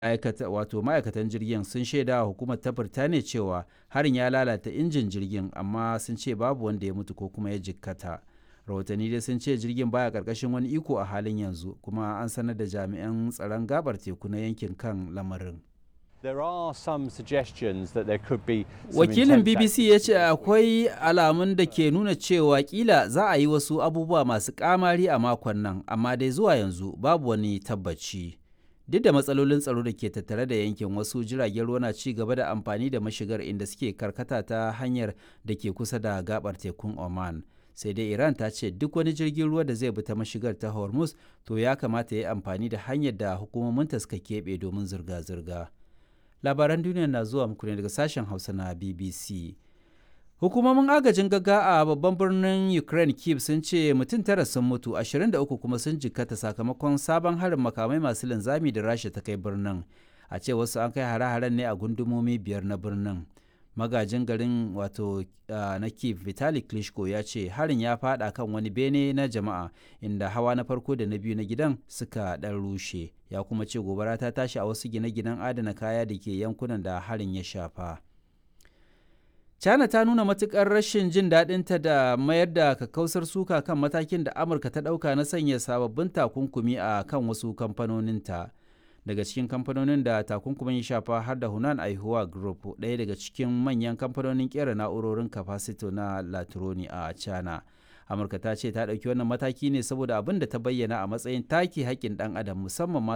aikata wato ma'aikatan jirgin sun shaida wa hukumar ta Birtaniya cewa harin ya lalata injin jirgin amma sun ce babu wanda ya mutu ko kuma ya jikkata. Rahotanni dai sun ce jirgin baya karkashin wani iko a halin yanzu kuma an sanar da jami'an tsaron gabar teku na yankin kan lamarin. There are some suggestions that there could be some Wakilin intense BBC ya ce akwai alamun da ke nuna cewa kila za a yi wasu abubuwa masu kamari a makon nan, amma dai zuwa yanzu babu wani tabbaci. Duk da matsalolin tsaro da ke tattare da yankin wasu jiragen ruwa na ci gaba da amfani da mashigar inda suke karkata ta hanyar da ke kusa da gabar tekun Oman. Sai dai Iran ta ce duk wani jirgin ruwa da zai bi ta mashigar ta Hormuz to ya kamata ya yi amfani da hanyar da hukumominta suka keɓe domin zirga-zirga. labaran duniya na zuwa muku ne daga sashen hausa na bbc hukumomin agajin gaga a babban birnin ukraine kiev sun ce mutum tara sun mutu 23 kuma sun jikkata sakamakon sabon harin makamai masu linzami da rasha ta kai birnin a ce wasu an kai hare-haren ne a gundumomi biyar na birnin magajin garin wato na kiev vitali klitschko ya ce harin ya fada kan wani bene na jama'a inda hawa na farko da na biyu na gidan suka dan rushe ya kuma ce gobara ta tashi a wasu gine-ginen adana kaya da ke yankunan da harin ya shafa china ta nuna matukar rashin jin daɗinta da mayar da kakkausar suka kan matakin da amurka ta ɗauka na sanya sababbin takunkumi a kan wasu kamfanoninta daga cikin kamfanonin da takunkumin ya shafa har da hunan aihuwa group ɗaya daga cikin manyan kamfanonin kera na'urorin kafasito na latroni a china amurka ta ce ta ɗauki wannan mataki ne saboda abin da ta bayyana a matsayin take haƙƙin ɗan adam musamman ma